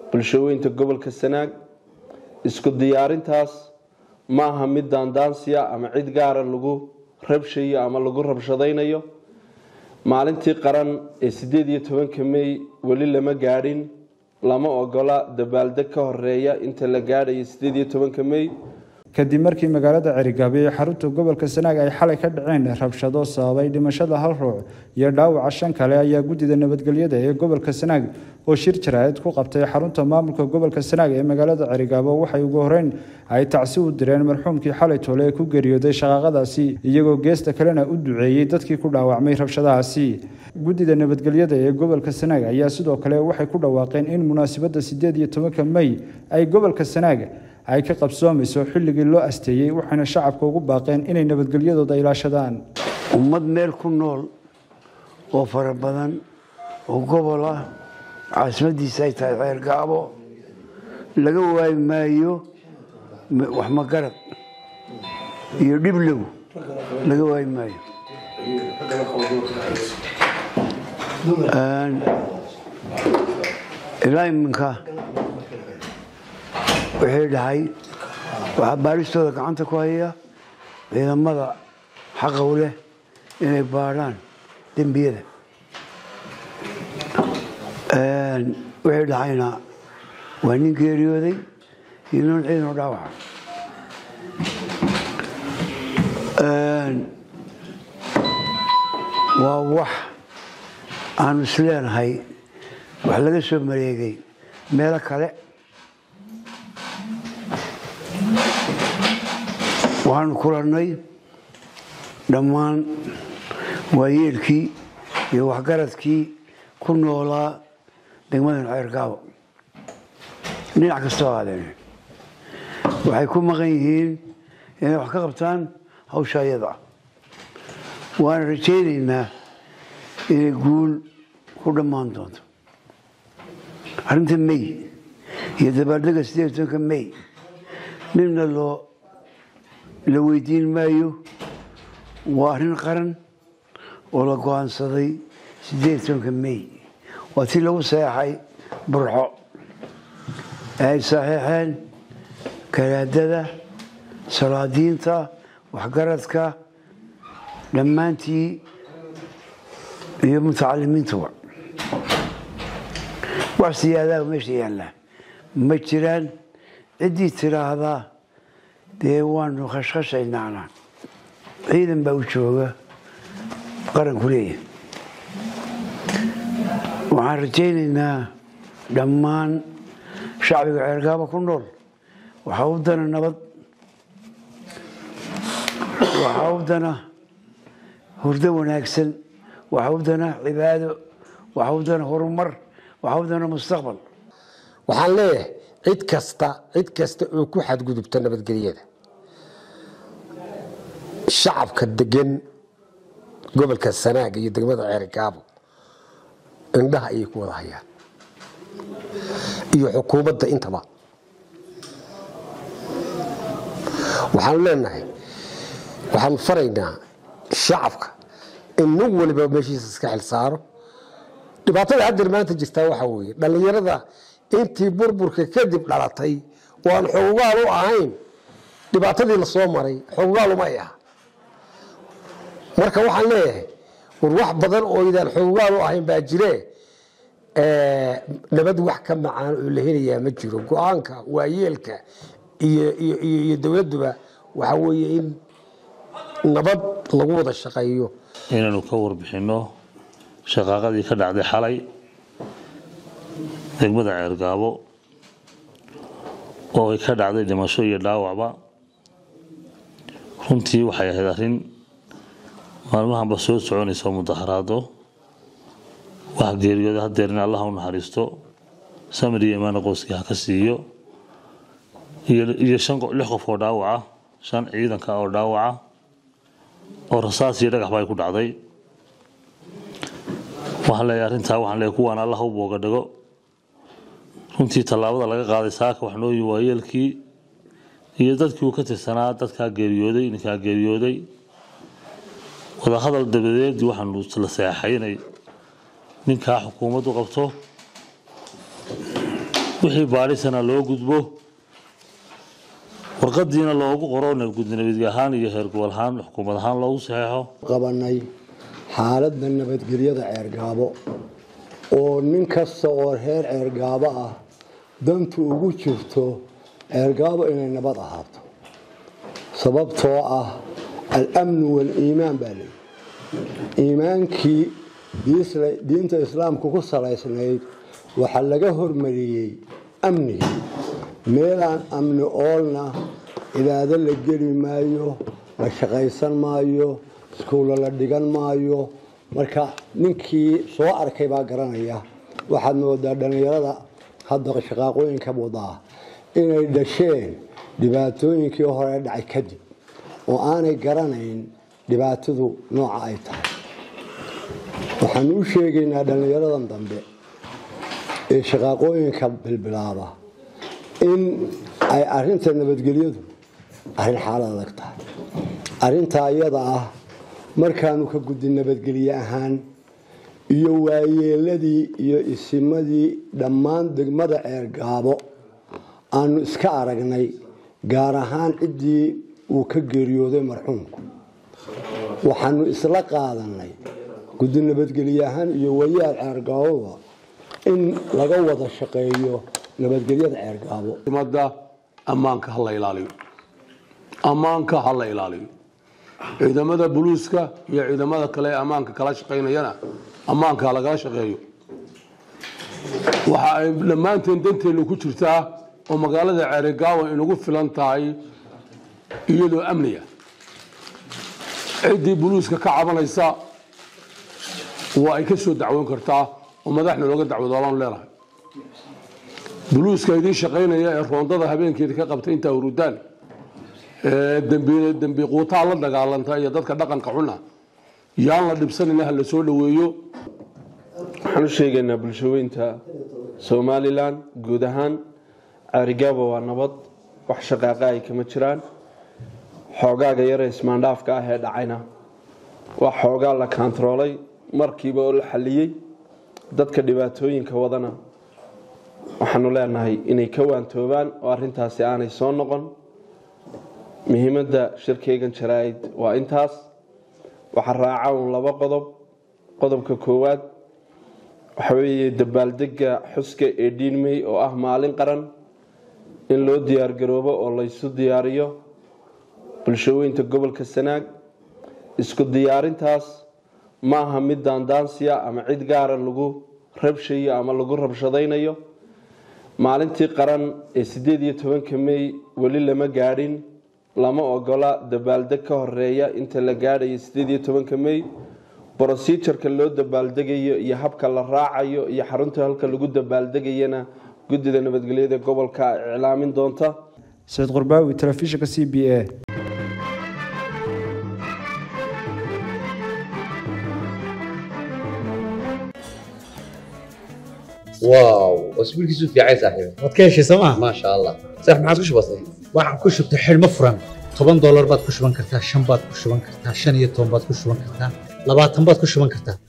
bulshooyinka gobolka sanaag isku diyaarintaas ma aha mid daandaansiya ama cid gaara lagu rabshayo ama lagu rabshadaynayo maalintii qaran ee sideed iyo tobanka mey weli lama gaadhin lama ogola dabaaldeg ka horeeya inta la gaadhayo sideed iyo tobanka mey kadib markii magaalada cerigaabe ee xarunta gobolka sanaag ay xalay ka dhaceen rabshado sababay dhimashada hal ruux iyo dhaawaca shan kale ayaa guddida nabadgelyada ee gobolka sanaag oo shir jaraa'id ku qabtay xarunta maamulka gobolka sanaag ee magaalada cerigaabo waxay ugu horeyn ay tacsi u direen marxuumkii xalay toole ee ku geeriyooday shaqaaqadaasi iyagoo geesta kalena u duceeyey dadkii ku dhaawacmay rabshadahaasi guddida nabadgelyada ee gobolka sanaag ayaa sidoo kale waxay ku dhawaaqeen in munaasabadda sideed iyo tobanka mey ay gobolka sanaag ay ka qabsoomayso xilligii loo asteeyey waxayna shacabka ugu baaqeen inay nabadgelyadooda ilaashadaan ummad meel ku nool oo fara badan oo gobol ah caasimadiisa ay tahay ceergaabo laga waayi maayo wax magarad iyo dhiblow laga waayi maayo ilaa iminka wixii dhahay waxaa baaristooda gacanta ku haya ciidamada xaqa u leh inay baadhaan dembiyada wixii dhahayna waa nin geeriyooday iyo nin ciidan u dhaawaca waa wax aanu isleenahay wax laga soo mareegay meelo kale waxaanu kulannay dhammaan waayeelkii iyo waxgaradkii ku noolaa degmadan ceergaabo dhinac kastoo aadeen waxay ku maqan yihiin inay wax ka qabtaan hawsha ayada waana rajaynaynaa inay guul ku dhammaan doonto arrinta mey iyo dabaaldega sideed tobanka mey midna loo la weydiin maayo waa arrin qaran oo la go-aansaday sideed tobanka mey waa tii lagu saxeexay burxo ee ay saxeexeen garaadada salaadiinta waxgaradka dhammaantii iyo mutacalimiintuba wax siyaadaha meesha yaallaa ma jiraan ciddii tiraahdaa dee waanu khashkhashaynaana ciidan baa u jooga qaranku leeyahay waxaan rajaynaynaa dhammaan shacbiga ceergaaba ku nool waxaa u dana nabad waxaa u dana hurdo wanaagsan waxaa u dana cibaado waxaa u dana horumar waxaa u dana mustaqbal waxaan leeyahay cid kasta cid kasta oo ku xadgudubta nabadgelyada shacabka degan gobolka sanaag iyo degmada ceerigaabo indhaha ayay ku wada hayaan iyo xukuumadda intaba waxaanu leenahay waxaanu faraynaa shacabka in nin waliba meeshiisa iska xil saaro dhibaatada haddeer maanta jirtaa waxaa weeye dhallinyarada intii burburka kadib dhalatay oo aan xogogaal u ahayn dhibaatadii lasoo maray xogogaal uma ay aha marka waxaan leeyahay war wax badan oo idaan xogogaal u ahayn baa jire nabad wax ka macaan oo la helayaa ma jiro go-aanka waayeelka iyo dowladduba waxaa weeye in nabad lagu wada shaqeeyo inaynu ka warbixinno shaqaaqadii ka dhacday xalay degmada ceergaabo oo ay ka dhacday dhimasho iyo dhaawacba runtii waxay ahayd arrin maalmahanba soo soconaysa mudaharaado wax geeriyooda hadeer in allah u naxariisto samir iyo imaana qoyskii ha ka siiyo iyo shan lix qof oo dhaawaca shan ciidanka oo dhaawaca oo rasaas iyo dhagaxba ay ku dhacday waxaan leeyahay arrintaa waxaan leeyahay kuwaan allah u booga dhigo runtii tallaabada laga qaaday saaka wax nooyi waayeelkii iyo dadkii uu ka tirsanaa dadkaa geeriyooday ninkaa geeriyooday wadahadal dabadeed waxaanu la seexay inay ninkaa xukuumaddu qabto wixii baadhisana loo gudbo warqadiina loogu qoro nabadgudnabadge ahaan iyo heer gobol ahaan xukuumad ahaan loogu saxeexo qabanay xaaladda nabadgelyada ceergaabo oo nin kasta oo reer ceergaabo ah dantu ugu jirto ceergaabo inay nabad ahaato sababtoo ah al-amnu wal-iimaan baa leeyi iimaankii diinta islaamku ku salaysnayd waxaa laga hormariyey amniga meelaan amni oolna cibaado la geli maayo la shaqaysan maayo iskuulla la dhigan maayo marka ninkii soo arkay baa garanaya waxaad moodaa dhallinyarada hadda shaqaaqooyinka wadaa inay dhasheen dhibaatooyinkii hore dhacay kadib oo aanay garanayn dhibaatadu nooca ay tahay waxaanu u sheegaynaa dhallinyaradan dambe ee shaqaaqooyinka bilbilaaba in ay arinta nabadgelyadu arrin xaalad adag tahay arrintaa iyada ah markaanu ka gudin nabadgelye ahaan iyo waayeeladii iyo isimadii dhammaan degmada ceergaabo aanu iska aragnay gaar ahaan ciddii uu ka geeriyooday marxuumku waxaanu isla qaadanay guddi nabadgelye ahaan iyo wayaal ceergaaboba in laga wada shaqeeyo nabadgelyada ceergaabo umada ammaanka ha la ilaaliyo ammaanka ha la ilaaliyo ciidamada buluuska iyo ciidamada kale ee ammaanka kala shaqaynayana ammaanka ha lagala shaqeeyo waxa ay dhammaanteen danteenu ku jirtaa oo magaalada ceerigaawa inagu filan tahay iyadoo amniga ciddii buluuska ka cabanaysa waa ay ka soo dacwoon kartaa oo madaxna looga dacwadoolaan leenahay buluuska idiin shaqaynaya ee roondada habeenkeeda ka qabta intaa hurudaan dembi quutaa la dagaalanta iyo dadka dhaqanka xuna yaan la dhibsanina ha la soo dhoweeyo waxaan u sheegaynaa bulshaweynta somalilan guud ahaan ceerigaaba waa nabad wax shaqaaqa ay kama jiraan xoogaaga yare ismaandhaafka ah ee dhacayna waa xoogaa la kaantaroolay markiiba oo la xaliyey dadka dhibaatooyinka wadana waxaanu leenahay inay ka waantoobaan oo arintaasi aanay soo noqon muhiimadda shirkeygan jaraa'id waa intaas waxaa raaca un laba qodob qodobka koowaad waxa weeye dabaaldega xuska ee dhiinmey oo ah maalin qaran in loo diyaargaroobo oo laysu diyaariyo bulshaweynta gobolka sanaag isku diyaarintaas ma aha mid daandaansiya ama cid gaara lagu rabshayo ama lagu rabshadaynayo maalintii qaran ee sideed iyo tobanka mey weli lama gaadhin lama ogola dabaaldeg ka horeeya inta la gaadhayo sideed iyo tobanka mey brosijarka loo dabaaldegayo iyo habka la raacayo iyo xarunta halka lagu dabaaldegayana guddida nabadgelyada gobolka iclaamin doonta saciid qurbaawi telefishinka c b a واو اسبوعك في عايز صاحبي waad ka heshay sooma ما شاء الله صح ما عادش بسيط waxaan ku shubtay xidhmo furan toban doolar baad ku shuban kartaa shan baad ku shuban kartaa shan iyo toban baad ku shuban kartaa labaatan baad ku shuban kartaa